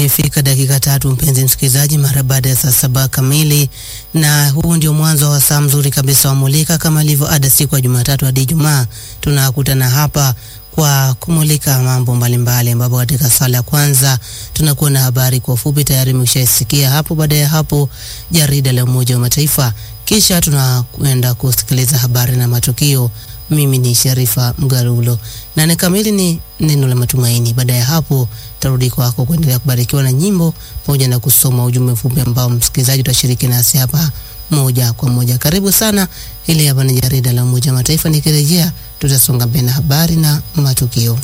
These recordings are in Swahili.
Zimefika dakika tatu, mpenzi msikilizaji, mara baada ya saa saba kamili, na huu ndio mwanzo wa saa mzuri kabisa wa Mulika. Kama ilivyo ada, siku ya Jumatatu hadi Ijumaa tunakutana hapa kwa kumulika mambo mbalimbali, ambapo katika sala ya kwanza tunakuwa na habari kwa ufupi, tayari mmeshaisikia hapo. Baada ya hapo, jarida la Umoja wa Mataifa, kisha tunakwenda kusikiliza habari na matukio. Mimi ni Sharifa Mgarulo. Nane kamili ni neno la matumaini. Baada ya hapo, tarudi kwako kuendelea kubarikiwa na nyimbo pamoja na kusoma ujumbe mfupi ambao msikilizaji utashiriki nasi hapa moja kwa moja. Karibu sana. Hili hapa ni jarida la Umoja wa Mataifa. Nikirejea tutasonga mbele na habari na matukio.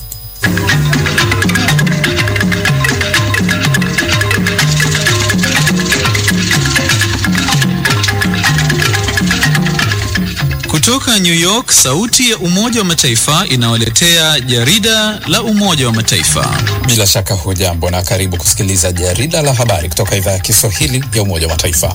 Kutoka New York, sauti ya Umoja wa Mataifa inawaletea jarida la Umoja wa Mataifa. Bila shaka hujambo na karibu kusikiliza jarida la habari kutoka idhaa ya Kiswahili ya Umoja wa Mataifa.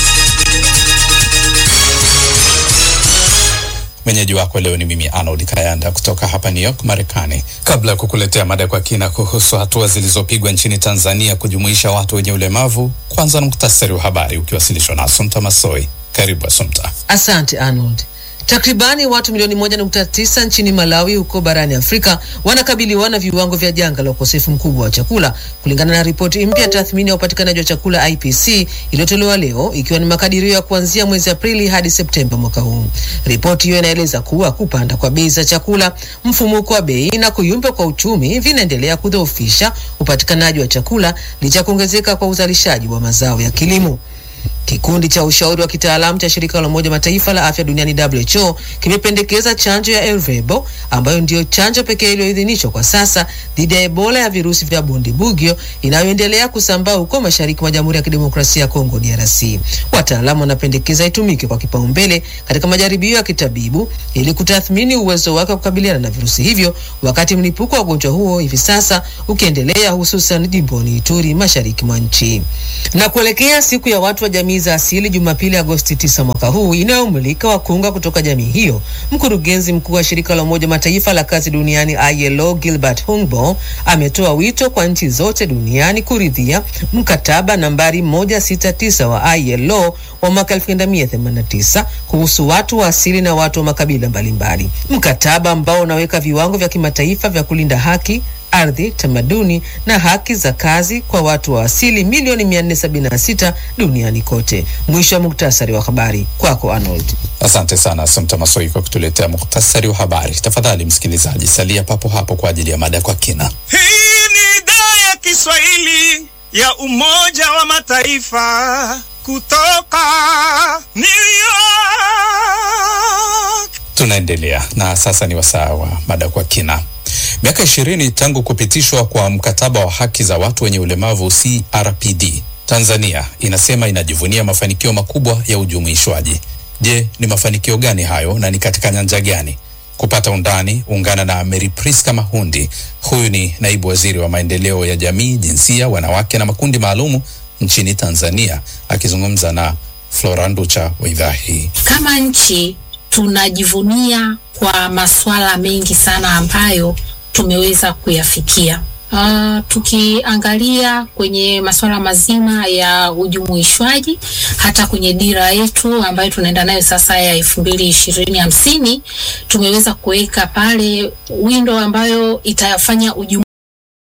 Mwenyeji wako leo ni mimi Arnold Kayanda kutoka hapa New York, Marekani. Kabla ya kukuletea mada kwa kina kuhusu hatua zilizopigwa nchini Tanzania kujumuisha watu wenye ulemavu, kwanza na muktasari wa habari ukiwasilishwa na Asumta Masoi. Karibu Asumta. Asante Arnold. Takribani watu milioni moja nukta tisa nchini Malawi huko barani Afrika wanakabiliwa na viwango vya janga la ukosefu mkubwa wa chakula kulingana na ripoti mpya ya tathmini ya upatikanaji wa chakula IPC iliyotolewa leo ikiwa ni makadirio ya kuanzia mwezi Aprili hadi Septemba mwaka huu. Ripoti hiyo inaeleza kuwa kupanda kwa bei za chakula, mfumuko wa bei na kuyumba kwa uchumi vinaendelea kudhoofisha upatikanaji wa chakula licha ya kuongezeka kwa uzalishaji wa mazao ya kilimo. Kikundi cha ushauri wa kitaalamu cha shirika la Umoja Mataifa la afya duniani WHO kimependekeza chanjo ya Ervebo ambayo ndiyo chanjo pekee iliyoidhinishwa kwa sasa dhidi ya Ebola ya virusi vya Bundibugyo inayoendelea kusambaa huko mashariki mwa Jamhuri ya Kidemokrasia ya Kongo DRC. Wataalamu wanapendekeza itumike kwa kipaumbele katika majaribio ya kitabibu ili kutathmini uwezo wake wa kukabiliana na virusi hivyo, wakati mlipuko wa ugonjwa huo hivi sasa ukiendelea, hususan jimboni Ituri, mashariki mwa nchi. Na kuelekea siku ya watu wa jamii za asili Jumapili Agosti 9 mwaka huu inayomulika wakunga kutoka jamii hiyo, mkurugenzi mkuu wa shirika la Umoja Mataifa la kazi duniani ILO Gilbert Humbo ametoa wito kwa nchi zote duniani kuridhia mkataba nambari 169 wa ILO wa mwaka 1989 kuhusu watu wa asili na watu wa makabila mbalimbali, mkataba ambao unaweka viwango vya kimataifa vya kulinda haki ardhi, tamaduni na haki za kazi kwa watu wa asili milioni 476 duniani kote. Mwisho wa muktasari wa habari kwako Arnold. Asante sana Asumta Masoi kwa kutuletea muktasari wa habari. Tafadhali msikilizaji, salia papo hapo kwa ajili ya mada kwa kina. Hii ni idhaa ya Kiswahili ya Umoja wa Mataifa kutoka New York. Tunaendelea na sasa ni wasaa wa mada kwa kina. Miaka ishirini tangu kupitishwa kwa mkataba wa haki za watu wenye ulemavu CRPD, Tanzania inasema inajivunia mafanikio makubwa ya ujumuishwaji. Je, ni mafanikio gani hayo na ni katika nyanja gani? Kupata undani, ungana na Mary Priska Mahundi. Huyu ni naibu waziri wa maendeleo ya jamii, jinsia, wanawake na makundi maalumu nchini Tanzania, akizungumza na Flora Nducha wa idhaa hii. Kama nchi tunajivunia kwa masuala mengi sana ambayo tumeweza kuyafikia. Uh, tukiangalia kwenye masuala mazima ya ujumuishwaji hata kwenye dira yetu ambayo tunaenda nayo sasa ya elfu mbili ishirini hamsini tumeweza kuweka pale windo ambayo itafanya ujumu